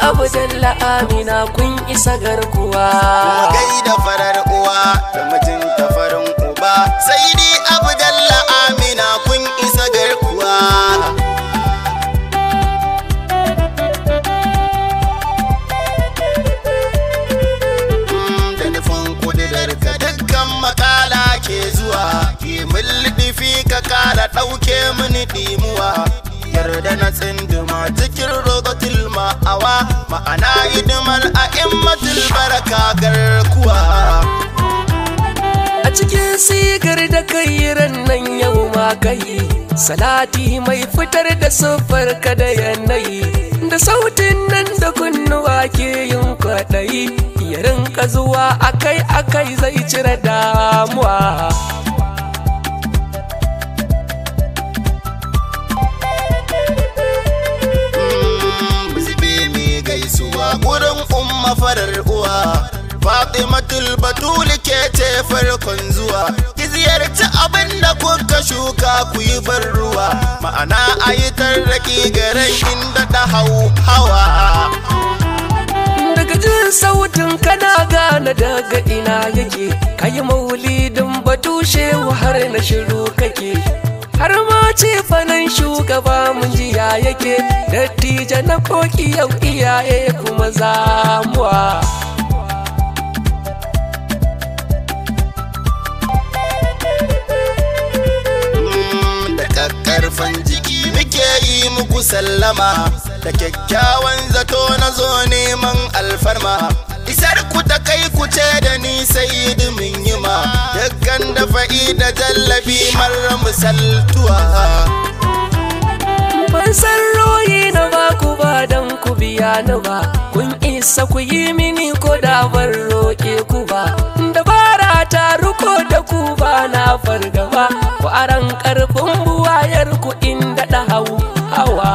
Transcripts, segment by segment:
abu dalla amina kun isa garkuwa Kuma gaida farar uwa da mijinta farin uba sai ni abdalla amina kun isa garkuwa Mm, da nufin kudirar ka dukkan makala ke zuwa ki mulɗifi ka kara ɗauke mini ɗimuwa yarda na tsinduma cikin rogotil ma'awa ma'ana hidimar a immatul baraka garkuwa a cikin sigar da kai ran nan yau ma kai salati mai fitar da siffar ka da yanayi da sautin nan da kunnuwa ke yin kwaɗayi ya rinka zuwa akai akai zai cire damuwa Zibe mai gaisuwa gurin umma farar uwa Fatimatul Batul ke ce farkon zuwa Ki ziyarci abin da kuka shuka ku yi bar ruwa Ma'ana a yi tarraki garin inda da hau hawa daga jin sautin kana gane daga ina yake kayi maulidin batushe har na shiru kake har ma ce fanan shugaba mun jiya yake dattija na koki yau iyaye kuma zamuwa Mm, da kakkarfan jiki muke yi muku sallama da kyakkyawan zato na zo neman alfarma isar ku ta kai ku ce da ni sai min yi ma dukkan da fa'i da tallafi marar misaltuwa ban san royi na ba ku ba dan ku biya ni ba kun isa ku yi mini ko da ban roƙe ku ba dabara ta ruko da ku ba na fargaba ku aran karfin buwayar ku inda da hau hawa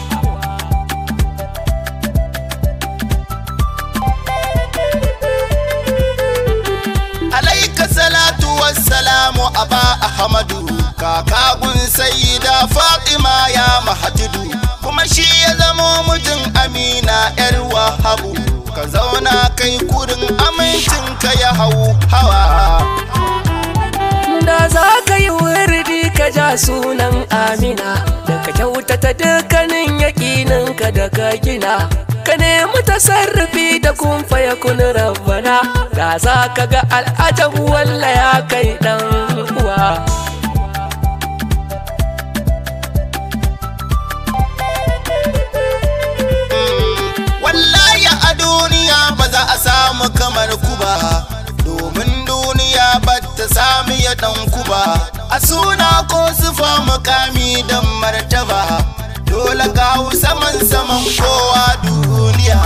alaika salatu wassalamu aba ahmadu kaka gun sayyida fatima ya mahatidu kuma shi ya zamo mijin amina yar wahabu ka zauna kai kurin amincinka ya hau hawa da za ka yi wurdi ka ja sunan amina da ka kyautata dukkanin yaƙininka da ka gina ka nemi tasarrufi da kun faya kun rabbana da za ka ga al'ajabu walla ya kai ɗan uwa wallahi a duniya ba za a samu kamar ku ba domin duniya ba ta sami ya dan ku ba a suna ko sufa mukami don martaba dole ka hau saman saman kowa duniya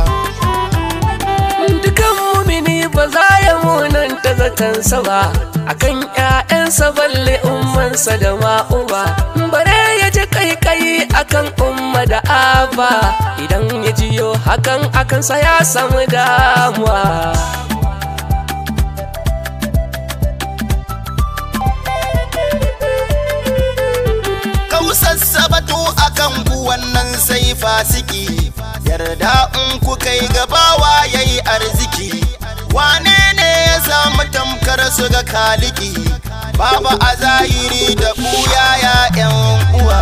dukan mumini ba za ya munanta zatansa ba akan ƴaƴansa balle ummansa da ma'uba bare ya ji kaikayi akan umma da aba idan ya jiyo hakan akansa ya samu damuwa kausassa batu akan ku wannan sai fasiki yarda in ku kai gabawa yayi arziki wane ne ya samu tamkar su ga kaliki babu a zahiri da buya ya yan uwa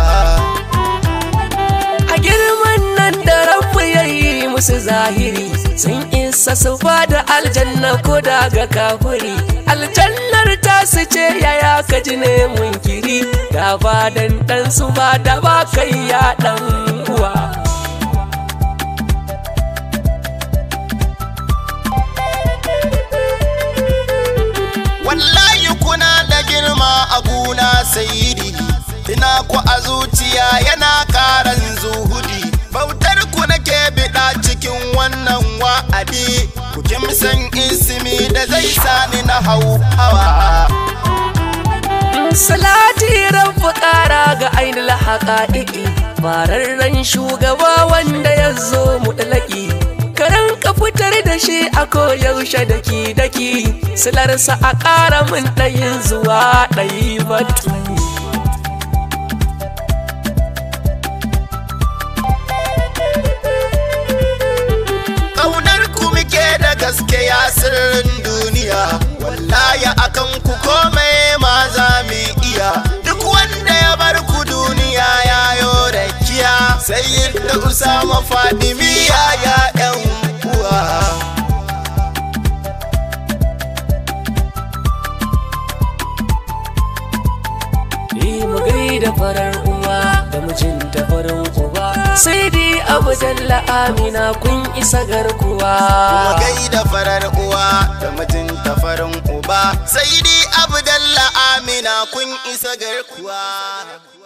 a girman nan da rabu ya yi musu zahiri sun isa su ba da aljanna ko daga kafiri aljannar ta su ce yaya ka ji ne munkiri da ba dan dan su ba da ba kai ya dan uwa wallahi kuna da girma a guna sayidi ina ku a zuciya yana karan zuhudi bautar ku nake biɗa cikin wannan wa'adi ku kimsan ismi da zai sani na hau hawa salati rabu ƙara ga ainihin haƙa'iƙi fararren shugaba wanda ya zo mutlaki karan ka fitar da shi a koyaushe daki daki silarsa a ƙara min ɗayin zuwa ɗayi batu sirrin duniya wallahi akan ku komai ma za mu iya duk wanda ya bar ku duniya ya yo rakiya sai da usama fadimi ya ya yan uwa Yi mu gaida farar uwa da mijinta farin uba sai dai abu jalla amina kun isa garkuwa kuma gaida farar uwa da mijinta farin uba sai dai abdalla amina kun isa garkuwa